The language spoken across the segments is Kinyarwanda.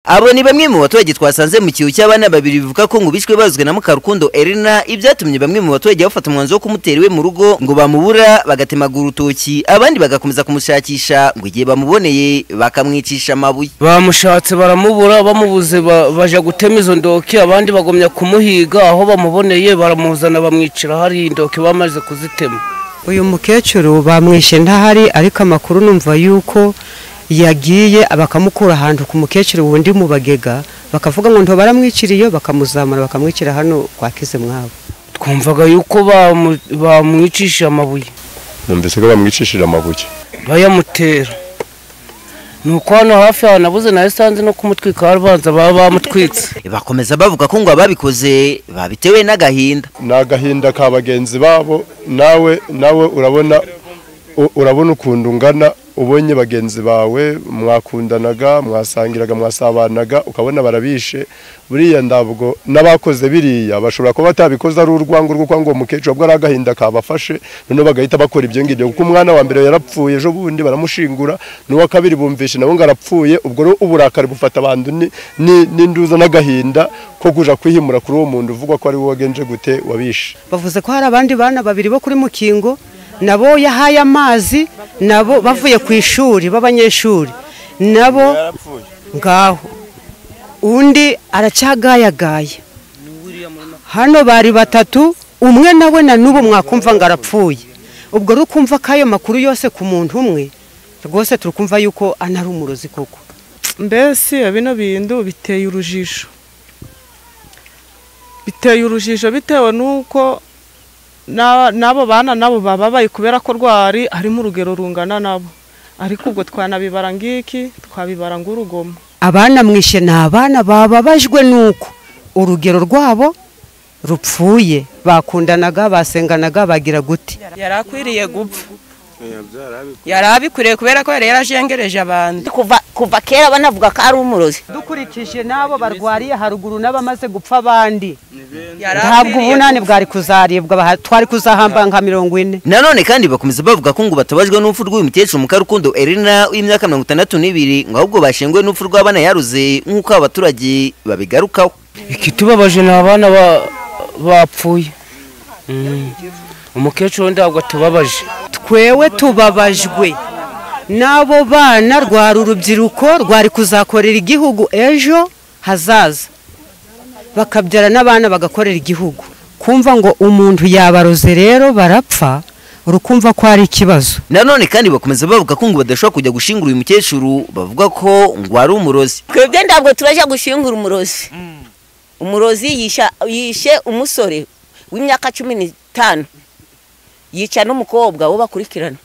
abo ni bamwe mu baturage twasanze mu kihu cy'abana babiri bivuga ko ngo bishwe bazwi na Mukarukundo Elena ibyatumye bamwe mu baturage bafata umwanzuro wo kumutera iwe mu rugo ngo bamubura bagatemagura urutoki abandi bagakomeza kumushakisha ngo igihe bamuboneye bakamwicisha amabuye bamushatse baramubura bamubuze ba- baja gutema izo ndoki abandi bagomya kumuhiga aho bamuboneye baramuzana bamwicira hari indoki bamaze kuzitema uyu mukecuru bamwishe ntahari ariko amakuru numva yuko yagiye bakamukura ahantu ku mukecuru wundi mu bagega bakavuga ngo ntobaramwiciriye bakamuzamura bakamwicira hano kwa kizimwabo twumvaga yuko bamu- bamwicishije amabuye numvise ko bamwicishije amabuye bayamutera ni uko hano hafi aho nabuze nawe sanze no kumutwika barabanza baba bamutwitse bakomeza bavuga ko ngo ababikoze babitewe n'agahinda ni agahinda ka bagenzi babo nawe nawe urabona u- urabona ukuntu ungana ubonye bagenzi bawe mwakundanaga mwasangiraga mwasabanaga ukabona barabishe buriya ndabwo n'abakoze biriya bashobora kuba batabikoze ari urwango rwo kwanga uwo mukecuru ahubwo ari agahinda kabafashe noneho bagahita bakora ibyo ngibyo kuko umwana wa mbere yarapfuye ejo bundi baramushingura n'uwa kabiri bumvishe nabo ngo arapfuye ubwo rero uburakari bufata abantu ni- ni- n'induza n'agahinda ko kuja kwihimura kuri uwo muntu uvugwa ko ari wowe wagenje gute wabishe bavuze ko hari abandi bana babiri bo kuri mukingo nabo yahaye amazi nabo bavuye ku ishuri b'abanyeshuri nabo ngaho undi aracyagayagaye hano bari batatu umwe nawe na n'ubu mwakumva ngo arapfuye ubwo rero ukumva ko ayo makuru yose ku muntu umwe rwose turi kumva yuko anari umurozi koko mbese bino bintu biteye urujijo biteye urujijo bitewe n'uko na- n'abo bana nabo bababaye kubera ko rwari harimo urugero rungana nabo ariko ubwo twanabibara ngiki twabibara ng'urugomo abana mwishe ni abana bababajwe nuko urugero rwabo rupfuye bakundanaga basenganaga bagira guti yari akwiriye gupfa yari abikwiriye kubera ko yari yarajengereje abantu kuva kuva kera banavuga ko ari umurozi dukurikije n'abo barwariye haruguru n'abamaze gupfa abandi Yari ntabwo akwiriye ubunani bwari kuzaribwa baha- twari kuzahamba nka mirongo ine nanone kandi bakomeza bavuga ko ngo batabajwe n'urupfu rw'uyu mukecuru mukarukundo Elena w'imyaka mirongo itandatu n'ibiri ngo ahubwo bashenguwe n'urupfu rw'abana yaruze nk'uko abaturage babigarukaho ikitubabaje ni abana ba- bapfuye Mm. umukecuru we ntabwo atubabaje twewe tubabajwe n'abo bana rwari urubyiruko rwari kuzakorera igihugu ejo hazaza bakabyara n'abana bagakorera igihugu kumva ngo umuntu yabaroze rero barapfa urukumva ko ari ikibazo nanone kandi bakomeza bavuga ko ngo badashobora kujya gushingura uyu mukecuru bavuga ko ngo ari umurozi twebwe ntabwo turaje gushingura umurozi umurozi yisha- yishe umusore w'imyaka cumi n'itanu yica n'umukobwa wo bakurikirana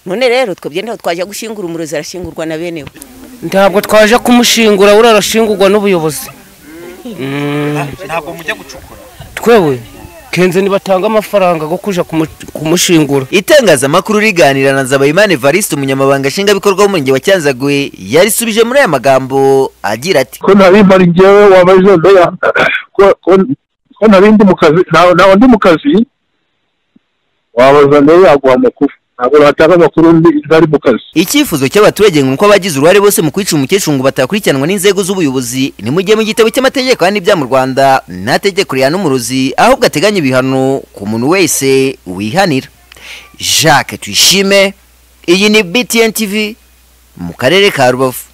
none rero twebwe ntabwo twaje gushingura umurozi arashingurwa na bene we ntabwo twaje kumushingura buriya arashingurwa n'ubuyobozi twewe kenze nibatanga amafaranga go kuja kumu- kumushingura itangazamakuru riganira na nzabayimana evariste umunyamabanga nshingwabikorwa w'umurenge wa cyanzagwe yarisubije muri aya magambo agira ati ko nari mpari njyewe waba ejo ndeya ko- ko- ko nari ndi mu kazi nta- ntawe ndi mu kazi wabaza mbere yaguha amakuru ntabwo natanga amakuru ndi ntari mu kazi icyifuzo cy'abaturage ngo uko abagize uruhare bose mu kwica umukecuru ngo batakurikiranwa n'inzego z'ubuyobozi ni mu gihe mu gitabo cy'amategeko y'ibya mu rwanda nta tegeko rihana umurozi ahubwo ateganya ibihano ku muntu wese wihanira jacques tuyishime iyi ni btn tv mu karere ka rubavu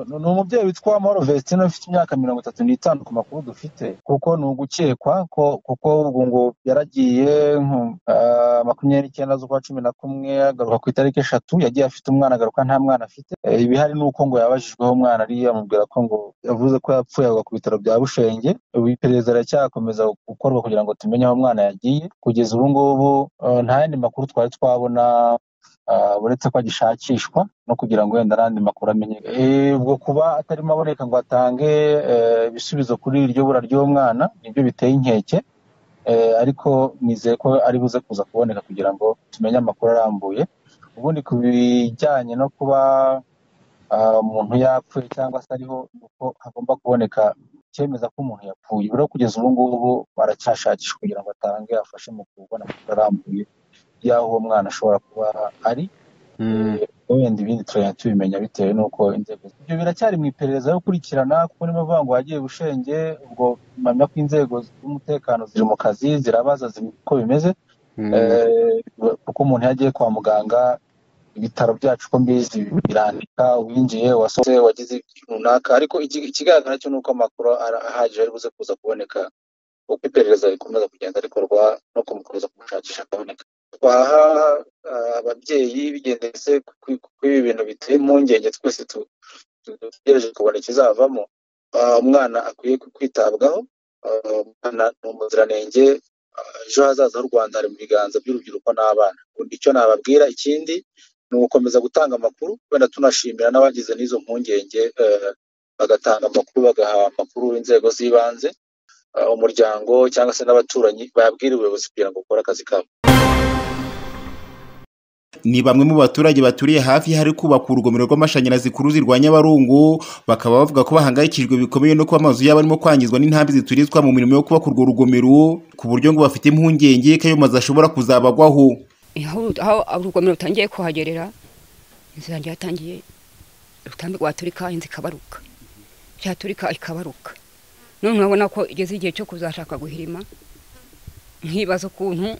ni umubyeyi witwa Moro Vestine ufite imyaka mirongo itatu n'itanu ku makuru dufite kuko ni ugukekwa ko kuko ubu ngo yaragiye nko, ah, makumyabiri n'icyenda z'ukwa cumi na kumwe agaruka ku itariki eshatu yagiye afite umwana agaruka nta mwana afite Eh, ibihari ni uko ngo yabajijweho umwana ari amubwira ko ngo yavuze ko yapfuye agwa ku bitaro bya Bushenge ubu iperereza riracyakomeza gukorwa kugira ngo tumenye aho umwana yagiye kugeza ubu ngubu eh, nta yandi makuru twari twabona ah, uretse ko agishakishwa no kugira ngo wenda n'andi makuru amenye Eh, ubwo kuba atarimo aboneka ngo atange eh, ibisubizo kuri iryo bura ry'umwana nibyo biteye inkeke Eh, ariko nizeye ko ari buze kuza kuboneka kugira ngo tumenye amakuru arambuye ubundi ku bijyanye no kuba ah, umuntu yapfuye cyangwa se ariho ni uko hagomba kuboneka icyemeza ko umuntu yapfuye rero kugeza ubu ngubu baracyashakishwa kugira ngo atange afashe mu kubona amakuru arambuye y'aho uwo mwana ashobora kuba ari wenda ibindi turajya tubimenya bitewe n'uko inzego ibyo biracyari mu iperereza yo gukurikirana kuko niyo bavuga ngo wagiye bushenge ubwo mpamya ko inzego z'umutekano ziri mu kazi zirabaza zimenya uko bimeze Eh, kuko umuntu iyo agiye kwa muganga ibitaro byacu uko mbizi birandika winjiye wasohotse wagize ikintu runaka ariko iki- ikigaragara cyo ni uko amakuru ara- ahagije ari buze kuza kuboneka uko iperereza rikomeza kugenda rikorwa no kumukomeza kumushakisha akaboneka twaha ah, ababyeyi bigendetse kuri ibi bintu biteye impungenge twese tu- tu- dutegereje kubona ikizavamo Ah, umwana akwiye kwitabwaho Ah, umwana ni umuziranenge Ah, ejo hazaza h'u rwanda hari mu biganza by'urubyiruko n'abana Undi icyo nababwira ikindi ni ugukomeza gutanga amakuru wenda tunashimira n'abagize n'izo mpungenge eh, bagatanga amakuru bagaha amakuru inzego z'ibanze ah, umuryango cyangwa se n'abaturanyi babwira ubuyobozi kugira ngo bukore akazi kabo ni bamwe mu baturage baturiye hafi hari kubakwa urugomero rw'amashanyarazi ku ruzi rwa nyabarongo bakaba bavuga ko bahangayikishijwe bikomeye no kuba amazu yabo arimo kwangizwa n'intambi ziturizwa mu mirimo yo kubaka urwo rugomero ku buryo ngo bafite impungenge ko ayo mazu ashobora kuzabagwaho aho aho urugomero rutangiye kuhagerera inzu yanjye yatangiye urutambi rwaturika inzu ikabaruka yaturika ikabaruka none urabona ko igeze igihe cyo kuzashaka guhirima nkibaza ukuntu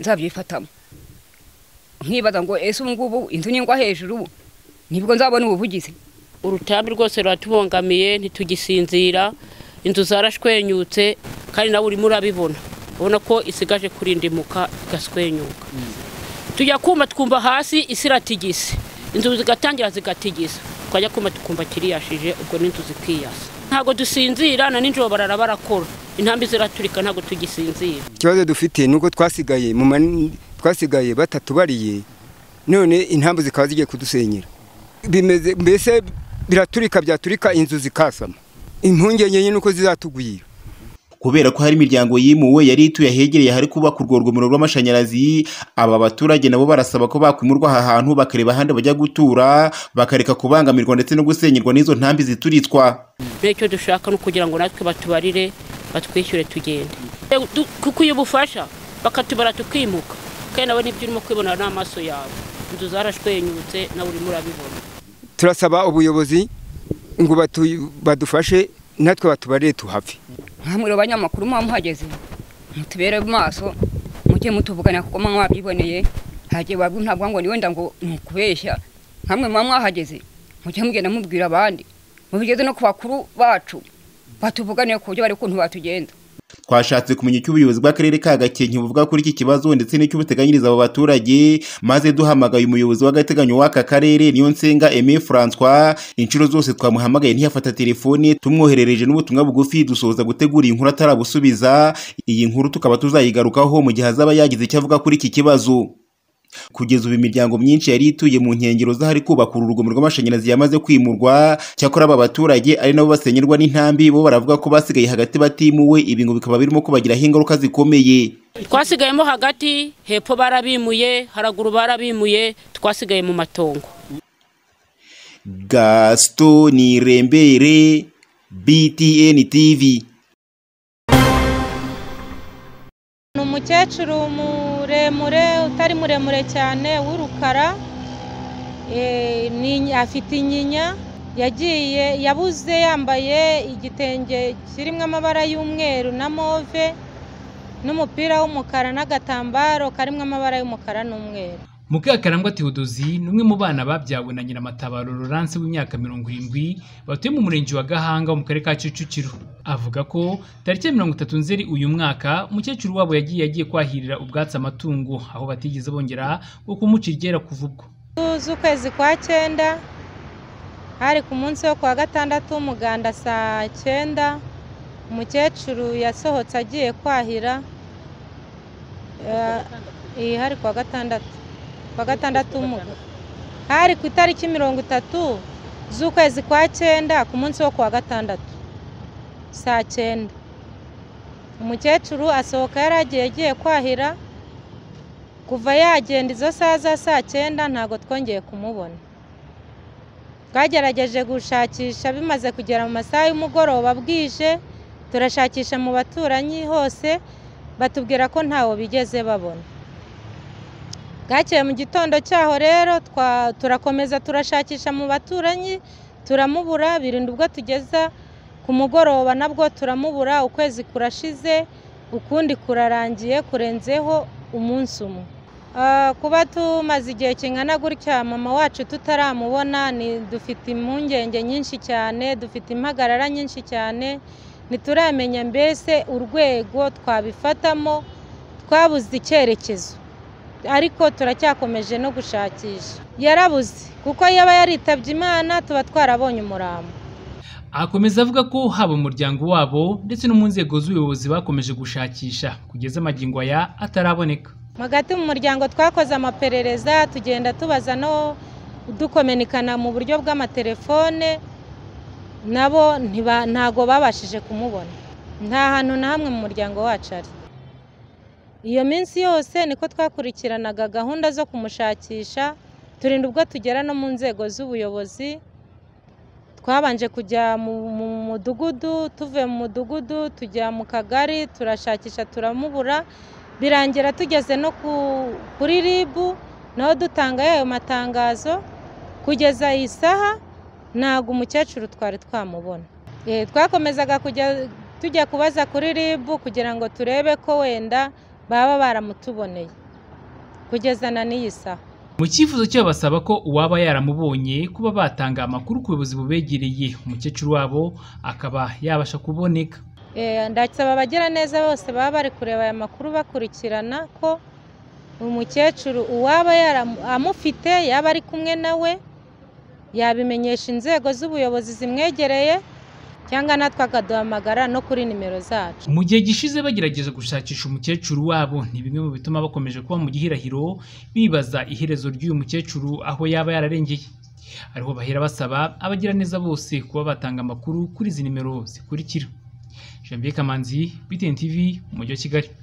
nzabyifatamo nkibaza ngo ese ubu ngubu inzu ningwa hejuru ubu nibwo nzabona ubuvugizi urutambi rwose ruratubangamiye ntitugisinzira inzu zarashwenyutse kandi nawe urimo urabibona ubona ko isigaje kurindimuka igashwenyuka tujya kuma twumva hasi isi iratigise inzu zigatangira zigatigisa twajya kuma tukumva kiriyashije ubwo n'inzu zikiyasa ntabwo dusinzira na nijoro barara barakora intambi ziraturika ntabwo tugisinzira ikibazo dufite ni uko twasigaye mu mani- twasigaye batatubariye none intambu zikaba zigiye kudusenyera bimeze mbese biraturika byaturika inzu zikasama impungenge nyine uko zizatugwira kubera ko hari imiryango yimuwe yari ituye ahegereye ahari kubaka urwo rugomero rw'amashanyarazi aba baturage nabo barasaba ko bakwimurwa aha hantu bakareba ahandi bajya gutura bakareka kubangamirwa ndetse no gusenyerwa n'izo ntambi zituritswa n'icyo dushaka ni ukugira ngo natwe batubarire batwishyure tugende Du- kukuye ubufasha bakatubara tukimuka kandi nawe nibyo urimo kwibona n'amaso yawe inzu zarashwenyutse nawe urimo urabibona turasaba ubuyobozi ngo batu- badufashe natwe batubarire tuhave nkamwe abanyamakuru muba muhageze mutubere amaso mujye mutuvugana kuko muba mwabyiboneye hagiye wabwi ntabwo ngo ni wenda ngo ni ukubeshya nkamwe muba mwahageze mujye mugenda mubwira abandi mubigeze no ku bakuru bacu batuvuganiye ku buryo bari ukuntu batugenza twashatse kumenya icyo ubuyobozi bw'akarere ka gakenke buvuga kuri iki kibazo ndetse n'icyo buteganyiriza abo baturage maze duhamagaye umuyobozi w'agateganyo w'aka karere niyo nsenga aime francois inshuro zose twamuhamagaye ntiyafata telefone tumwoherereje n'ubutumwa bugufi dusoza gutegura iyi nkuru atarabusubiza iyi nkuru tukaba tuzayigarukaho mu gihe azaba yagize icyo avuga kuri iki kibazo kugeza ubu imiryango myinshi yari ituye mu nkengero z'ahari kubaka uru rugomero rw'amashanyarazi yamaze kwimurwa cyakora aba baturage ari nabo basenyerwa n'intambi bo baravuga ko basigaye hagati batimuwe ibi ngo bikaba birimo kubagiraho ingaruka zikomeye twasigayemo hagati hepfo barabimuye haraguru barabimuye twasigaye mu matongo gaston nirembere btn tv ni umukecuru muremure utari muremure cyane w'urukara eh, ni- afite inyinya yagiye yabuze yambaye igitenge kirimo amabara y'umweru na move n'umupira w'umukara n'agatambaro karimo amabara y'umukara n'umweru muka karangwa tewodozi ni umwe mu bana babyawe na nyiramatabaro Laurence w'imyaka mirongo irindwi batuye mu murenge wa gahanga wo mu karere ka kicukiro avuga ko tariki ya mirongo itatu nzeri uyu mwaka umukecuru wabo yagiye yagiye kwahirira ubwatsi amatungo aho batigeze bongera wo kumuca iryera kuva ubwo z'ukwezi kwa cyenda hari ku munsi wo kuwa gatandatu w'umuganda saa cyenda umukecuru yasohotse agiye kwahira Eh, iyi hari kuwa gatandatu kuwa gatandatu w'umuganda hari ku itariki mirongo itatu z'ukwezi kwa cyenda ku munsi wo kuwa gatandatu saa cyenda umukecuru asohoka yari agiye agiye kwahira kuva yagenda izo saa za saa cyenda ntabwo twongeye kumubona twagerageje gushakisha bimaze kugera mu masaha y'umugoroba bwije turashakisha mu baturanyi hose batubwira ko ntawo bigeze babona bwakeye mu gitondo cyaho rero twa- turakomeza turashakisha mu baturanyi turamubura birinda ubwo tugeza ku mugoroba nabwo turamubura ukwezi kurashize ukundi kurarangiye kurenzeho umunsi umwe Ah, kuba tumaze igihe kingana gutya mama wacu tutaramubona ni dufite impungenge nyinshi cyane dufite impagarara nyinshi cyane ntituramenya mbese urwego twabifatamo twabuze icyerekezo ariko turacyakomeje no gushakisha yarabuze kuko yaba yaritabye imana tuba twarabonye umurambo Akomeza avuga ko haba umuryango wabo ndetse no mu nzego z'ubuyobozi bakomeje gushakisha kugeza amagingo aya ataraboneka hagati mu muryango twakoze amaperereza tugenda tubaza no dukomenikana mu buryo bw'amatelefone nabo ntiba- ntago babashije kumubona nta hantu na hamwe mu muryango wacu ari iyo minsi yose niko twakurikiranaga gahunda zo kumushakisha turinda ubwo tugera no mu nzego z'ubuyobozi twabanje kujya mu mu mudugudu tuvuye mu mudugudu tujya mu kagari turashakisha turamubura birangira tugeze no ku- kuri ribu naho dutanga ayo matangazo kugeza iyi saha ntabwo umukecuru twari twamubona Eh, twakomezaga kujya tujya kubaza kuri ribu kugira ngo turebe ko wenda baba baramutuboneye kugeza na n'iyi saha mu cyifuzo cyo basaba ko uwaba yaramubonye kuba batanga amakuru ku buyobozi bubegereye umukecuru wabo akaba yabasha kuboneka Eh, ndasaba abagiraneza bose baba bari kureba aya makuru bakurikirana ko umukecuru uwaba yaramu- amufite yaba ari kumwe nawe yabimenyesha inzego z'ubuyobozi zimwegereye cyangwa natwe akaduhamagara no kuri nimero zacu mu gihe gishize bagerageza gushakisha umukecuru wabo ni bimwe mu bituma bakomeje kuba mu gihirahiro bibaza iherezo ry'uyu mukecuru aho yaba yararengeye ariho bahera basaba abagiraneza bose kuba batanga amakuru kuri izi nimero zikurikira Janvier Kamanzi, BTN TV, Umujyi wa Kigali